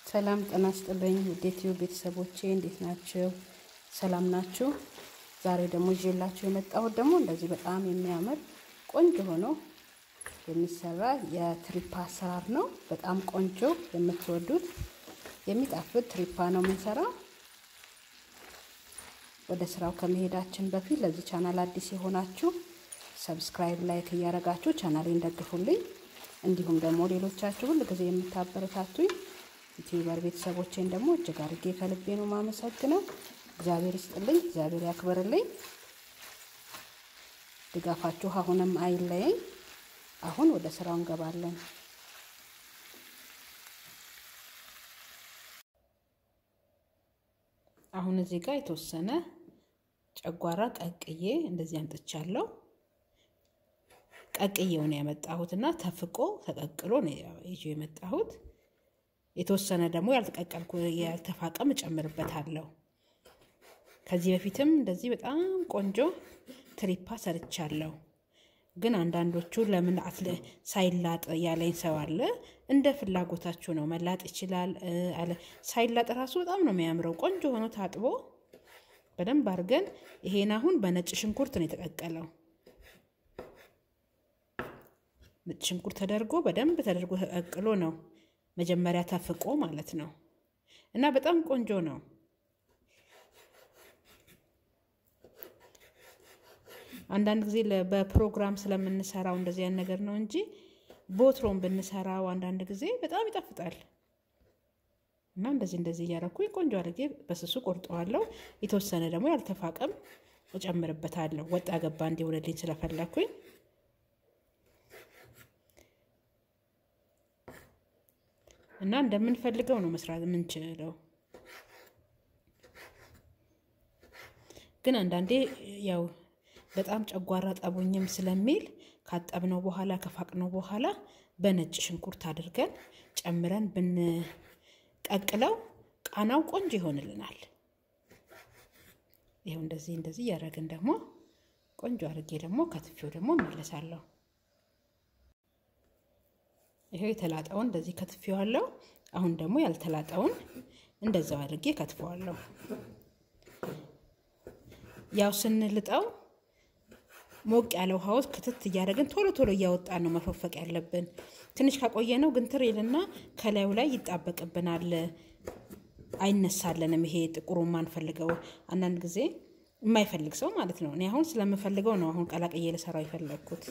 ሰላም ጤና ይስጥልኝ ውድ የዩቲዩብ ቤተሰቦቼ እንዴት ናችሁ? ሰላም ናችሁ? ዛሬ ደግሞ ይዤላችሁ የመጣሁት ደግሞ እንደዚህ በጣም የሚያምር ቆንጆ ሆኖ የሚሰራ የትሪፓ አሰራር ነው። በጣም ቆንጆ የምትወዱት የሚጣፍጥ ትሪፓ ነው የምንሰራው። ወደ ስራው ከመሄዳችን በፊት ለዚህ ቻናል አዲስ የሆናችሁ ሰብስክራይብ፣ ላይክ እያደረጋችሁ ቻናሌን ደግፉልኝ። እንዲሁም ደግሞ ሌሎቻችሁ ሁል ጊዜ የምታበረታቱኝ ዩቲዩበር ቤተሰቦቼን ደግሞ እጅግ አድርጌ ከልቤ ነው ማመሰግነው። እግዚአብሔር ይስጥልኝ፣ እግዚአብሔር ያክብርልኝ። ድጋፋችሁ አሁንም አይለየኝ። አሁን ወደ ስራው እንገባለን። አሁን እዚህ ጋር የተወሰነ ጨጓራ ቀቅዬ እንደዚህ አንጥቻለሁ። ቀቅዬው ነው ያመጣሁት እና ተፍቆ ተቀቅሎ ነው ይዤ የመጣሁት። የተወሰነ ደግሞ ያልተቀቀልኩ ያልተፋቀም እጨምርበታለሁ። ከዚህ በፊትም እንደዚህ በጣም ቆንጆ ትሪፓ ሰርቻለሁ። ግን አንዳንዶቹ ለምን ሳይላጥ ያለኝ ሰው አለ። እንደ ፍላጎታችሁ ነው። መላጥ ይችላል አለ። ሳይላጥ ራሱ በጣም ነው የሚያምረው። ቆንጆ ሆኖ ታጥቦ በደንብ አድርገን ይሄን አሁን በነጭ ሽንኩርት ነው የተቀቀለው። ነጭ ሽንኩርት ተደርጎ በደንብ ተደርጎ ተቀቅሎ ነው መጀመሪያ ተፍቆ ማለት ነው። እና በጣም ቆንጆ ነው። አንዳንድ ጊዜ በፕሮግራም ስለምንሰራው እንደዚህ ያን ነገር ነው እንጂ ቦትሮም ብንሰራው አንዳንድ ጊዜ በጣም ይጣፍጣል። እና እንደዚህ እንደዚህ እያደረኩኝ ቆንጆ አድርጌ በስሱ ቆርጠዋለሁ። የተወሰነ ደግሞ ያልተፋቀም እጨምርበታለሁ። ወጣ ገባ እንዲሆንልኝ ስለፈለኩኝ እና እንደምንፈልገው ነው መስራት የምንችለው። ግን አንዳንዴ ያው በጣም ጨጓራ ጠቡኝም ስለሚል ካጠብነው በኋላ ከፋቅነው በኋላ በነጭ ሽንኩርት አድርገን ጨምረን ብንቀቅለው ቃናው ቆንጆ ይሆንልናል። ይኸው እንደዚህ እንደዚህ እያደረግን ደግሞ ቆንጆ አድርጌ ደግሞ ከትፌው ደግሞ እመለሳለሁ። ይሄው የተላጠውን እንደዚህ ከትፌዋለሁ። አሁን ደግሞ ያልተላጠውን እንደዛው አድርጌ ከትፈዋለሁ። ያው ስንልጠው ሞቅ ያለ ውሃ ውስጥ ክትት እያደረግን ቶሎ ቶሎ እያወጣን ነው መፈፈቅ ያለብን። ትንሽ ካቆየ ነው ግን ትር ይልና ከላዩ ላይ ይጣበቅብናል፣ አይነሳለንም። ይሄ ጥቁሩ የማንፈልገው አንዳንድ ጊዜ የማይፈልግ ሰው ማለት ነው። እኔ አሁን ስለምፈልገው ነው አሁን ቀላቅዬ ልሰራው የፈለግኩት።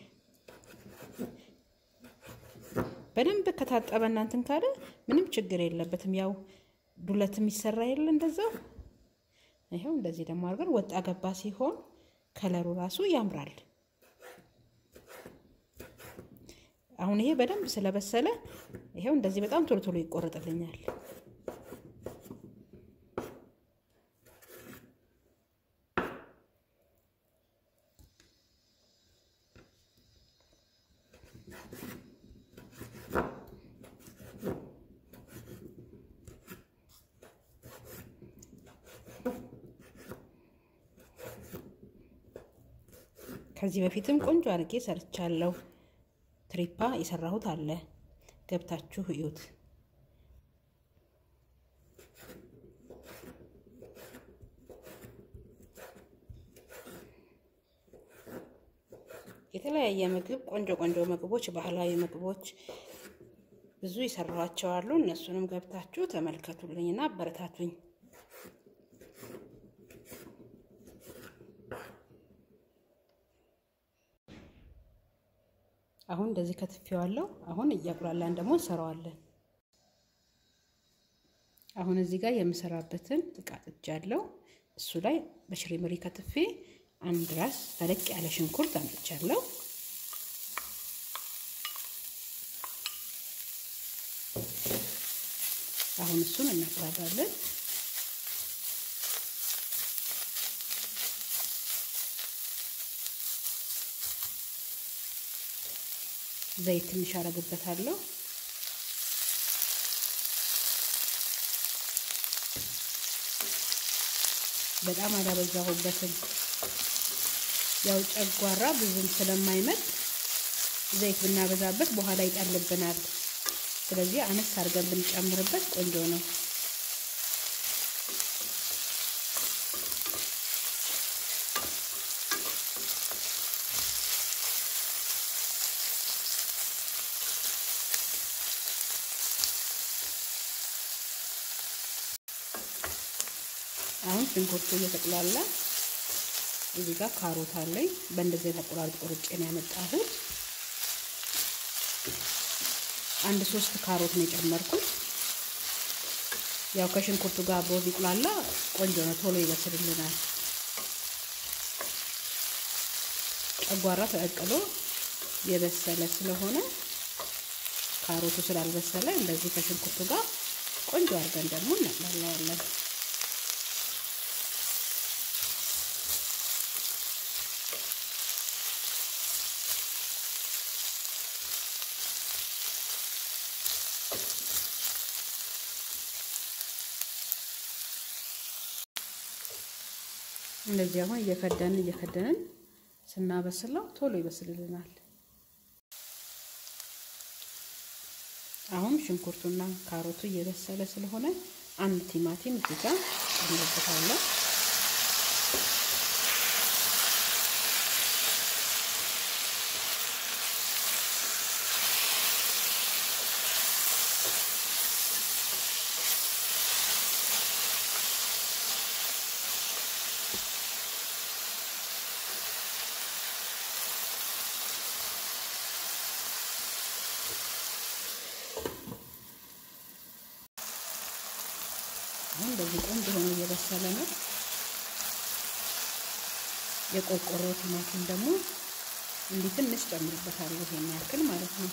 በደንብ ከታጠበ እናንትን ካለ ምንም ችግር የለበትም። ያው ዱለት የሚሰራ የለ እንደዛው። ይኸው እንደዚህ ደግሞ አድርገን ወጣ ገባ ሲሆን ከለሩ ራሱ ያምራል። አሁን ይሄ በደንብ ስለበሰለ ይኸው እንደዚህ በጣም ቶሎ ቶሎ ይቆረጥልኛል። ከዚህ በፊትም ቆንጆ አድርጌ ሰርቻለሁ። ትሪፓ የሰራሁት አለ፣ ገብታችሁ እዩት። የተለያየ ምግብ ቆንጆ ቆንጆ ምግቦች፣ ባህላዊ ምግቦች ብዙ የሰራኋቸው አሉ። እነሱንም ገብታችሁ ተመልከቱልኝና አበረታቱኝ። አሁን እንደዚህ ከትፌዋለሁ። አሁን እያቁላላን ደግሞ እንሰራዋለን። አሁን እዚህ ጋር የምሰራበትን እቃ ጥጃለሁ። እሱ ላይ በሽሪምሪ ከትፌ አንድ ራስ ተለቅ ያለ ሽንኩርት አምጥቻለሁ። አሁን እሱን እናቁላላለን። ዘይት ትንሽ አረግበታለሁ። በጣም አላበዛሁበትም። ያው ጨጓራ ብዙም ስለማይመጥ ዘይት ብናበዛበት በኋላ ይጠልብናል። ስለዚህ አነስ አድርገን ብንጨምርበት ቆንጆ ነው። አሁን ሽንኩርቱ እየተቁላላ እዚህ ጋር ካሮት አለኝ። በእንደዚህ የተቆራርጥ ቁርጬ ነው ያመጣሁት። አንድ ሶስት ካሮት ነው የጨመርኩት። ያው ከሽንኩርቱ ጋር አብሮ ቢቁላላ ቆንጆ ነው፣ ቶሎ ይበስልልናል። ጨጓራ ተቀቅሎ የበሰለ ስለሆነ ካሮቱ ስላልበሰለ እንደዚህ ከሽንኩርቱ ጋር ቆንጆ አድርገን ደግሞ እናቅላለዋለን። እንደዚህ አሁን እየከደንን እየከደንን ስናበስለው ቶሎ ይበስልልናል። አሁን ሽንኩርቱና ካሮቱ እየበሰለ ስለሆነ አንድ ቲማቲም እዚህ ጋር ጨምርበታለሁ። አሁን እንደዚህ ቆንጆ ሆኖ እየበሰለ ነው። የቆርቆሮ ቲማቲም ደግሞ እንዲህ ትንሽ ጨምርበታለሁ፣ ይሄን ያክል ማለት ነው።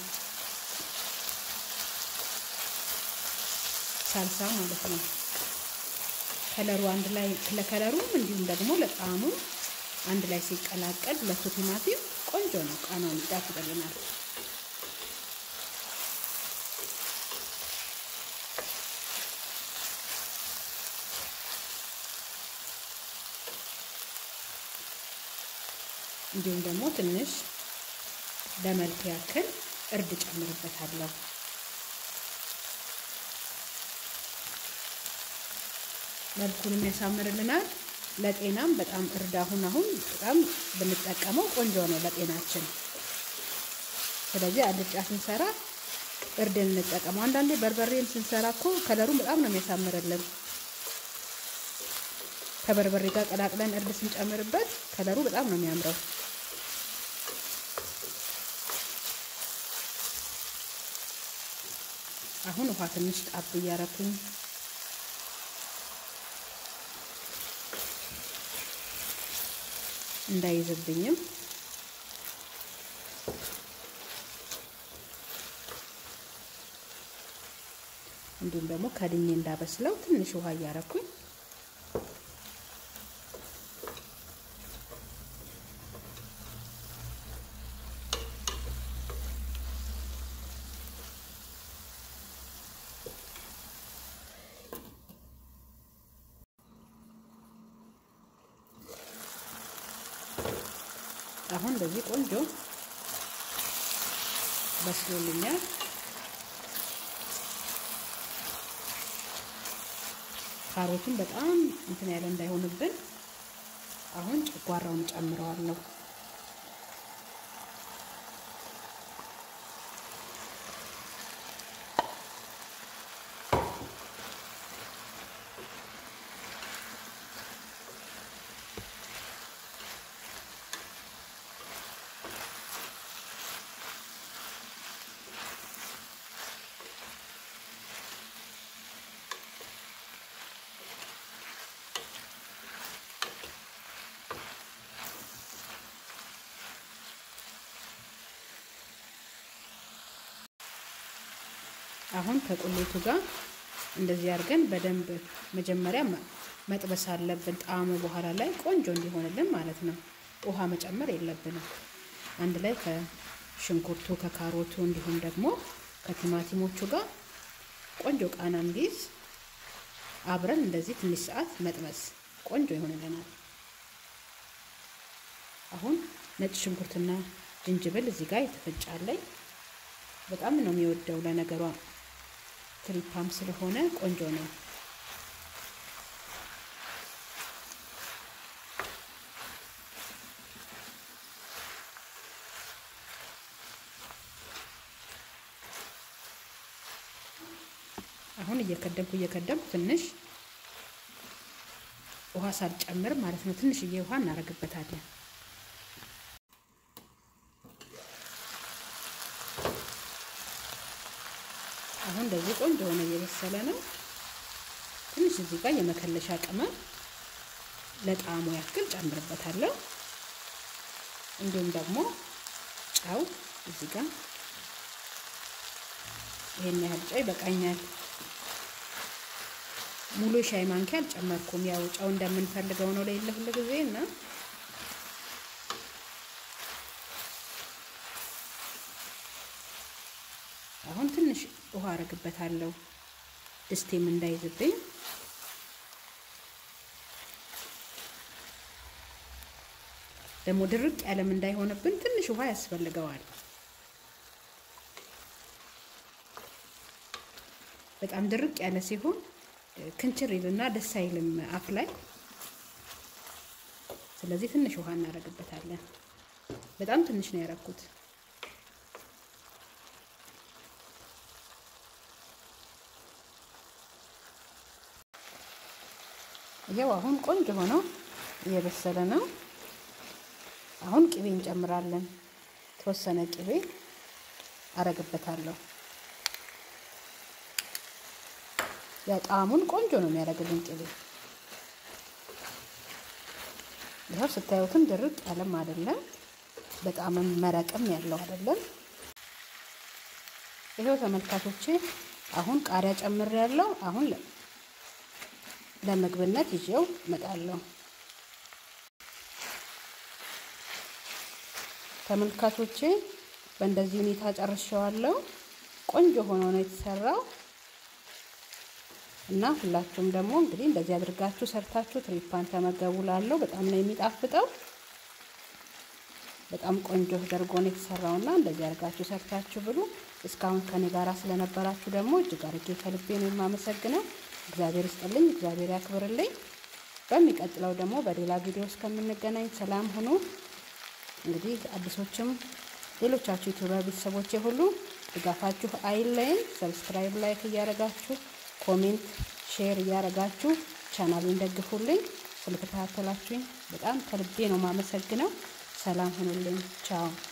ሳልሳ ማለት ነው። ከለሩ አንድ ላይ ለከለሩም እንዲሁም ደግሞ ለጣዕሙ አንድ ላይ ሲቀላቀል ሁለቱ ቲማቲም ቆንጆ ነው። ቃናውን ይጣፍጥልናል። እንዲሁም ደግሞ ትንሽ ለመልክ ያክል እርድ ጨምርበታለሁ። መልኩንም ያሳምርልናል። ለጤናም በጣም እርድ አሁን አሁን በጣም ብንጠቀመው ቆንጆ ነው ለጤናችን። ስለዚህ አልጫ ስንሰራ እርድን እንጠቀመው። አንዳንዴ በርበሬም ስንሰራ እኮ ከለሩን በጣም ነው የሚያሳምርልን። ከበርበሬ ጋር ቀላቅለን እርድ ስንጨምርበት ከለሩ በጣም ነው የሚያምረው። አሁን ውሃ ትንሽ ጣብ እያረኩኝ እንዳይዝብኝም እንዲሁም ደግሞ ከድኜ እንዳበስለው ትንሽ ውሃ እያረኩኝ አሁን እንደዚህ ቆንጆ በስሎልኛል። ካሮቱን በጣም እንትን ያለ እንዳይሆንብን አሁን ጨጓራውን ጨምረዋለሁ። አሁን ከቁሌቱ ጋር እንደዚህ አድርገን በደንብ መጀመሪያ መጥበስ አለብን። ጣዕሙ በኋላ ላይ ቆንጆ እንዲሆንልን ማለት ነው። ውሃ መጨመር የለብንም። አንድ ላይ ከሽንኩርቱ ከካሮቱ እንዲሁም ደግሞ ከቲማቲሞቹ ጋር ቆንጆ ቃና እንዲይዝ አብረን እንደዚህ ትንሽ ሰዓት መጥበስ ቆንጆ ይሆንልናል። አሁን ነጭ ሽንኩርትና ዝንጅብል እዚህ ጋር የተፈጫለኝ በጣም ነው የሚወደው። ለነገሯ ትሪፓም ስለሆነ ቆንጆ ነው። አሁን እየከደንኩ እየከደንኩ ትንሽ ውሃ ሳልጨምር ማለት ነው። ትንሽዬ ውሃ እናደርግበታለን። አሁን እንደዚህ ቆንጆ ሆነ እየበሰለ ነው። ትንሽ እዚህ ጋር የመከለሻ ቅመም ለጣዕሙ ያክል ጨምርበታለሁ። እንዲሁም ደግሞ ጨው እዚህ ጋር ይሄን ያህል ጨው ይበቃኛል። ሙሉ ሻይ ማንኪያ አልጨመርኩም። ያው ጨው እንደምንፈልገው ነው ለሌለ ሁሉ ጊዜ እና አሁን ትንሽ ውሃ አረግበታለሁ ድስቴም እንዳይዝብኝ። ደግሞ ድርቅ ያለም እንዳይሆንብን ትንሽ ውሃ ያስፈልገዋል። በጣም ድርቅ ያለ ሲሆን ክንችር ይልና ደስ አይልም አፍ ላይ። ስለዚህ ትንሽ ውሃ እናደርግበታለን። በጣም ትንሽ ነው ያደረኩት። ይኸው አሁን ቆንጆ ሆኖ እየበሰለ ነው። አሁን ቅቤ እንጨምራለን። የተወሰነ ቅቤ አረግበታለሁ። ያው ጣዕሙን ቆንጆ ነው የሚያደርግልን ቅቤ። ይኸው ስታዩትም ድርቅ ያለም አይደለም፣ በጣምም መረቅም ያለው አይደለም። ይኸው ተመልካቾቼ አሁን ቃሪያ ጨምሬያለሁ። አሁን ለምግብነት ይዤው እመጣለሁ። ተመልካቾቼ በእንደዚህ ሁኔታ ጨርሼዋለሁ። ቆንጆ ሆኖ ነው የተሰራው እና ሁላችሁም ደግሞ እንግዲህ እንደዚህ አድርጋችሁ ሰርታችሁ ትሪፓን ተመገቡ። ላለው በጣም ነው የሚጣፍጠው። በጣም ቆንጆ ተደርጎ ነው የተሰራው እና እንደዚህ አድርጋችሁ ሰርታችሁ ብሉ። እስካሁን ከኔ ጋራ ስለነበራችሁ ደግሞ እጅግ አድርጌ ከልቤ ነው የማመሰግነው። እግዚአብሔር ይስጥልኝ፣ እግዚአብሔር ያክብርልኝ። በሚቀጥለው ደግሞ በሌላ ቪዲዮ እስከምንገናኝ ሰላም ሁኑ። እንግዲህ አዲሶችም ሌሎቻችሁ ዩቲዩበር ቤተሰቦቼ ሁሉ ድጋፋችሁ አይለይም። ሰብስክራይብ፣ ላይክ እያደረጋችሁ ኮሜንት፣ ሼር እያደረጋችሁ ቻናሉን ደግፉልኝ። ስለተከታተላችሁኝ በጣም ከልቤ ነው የማመሰግነው። ሰላም ሁኑልኝ። ቻው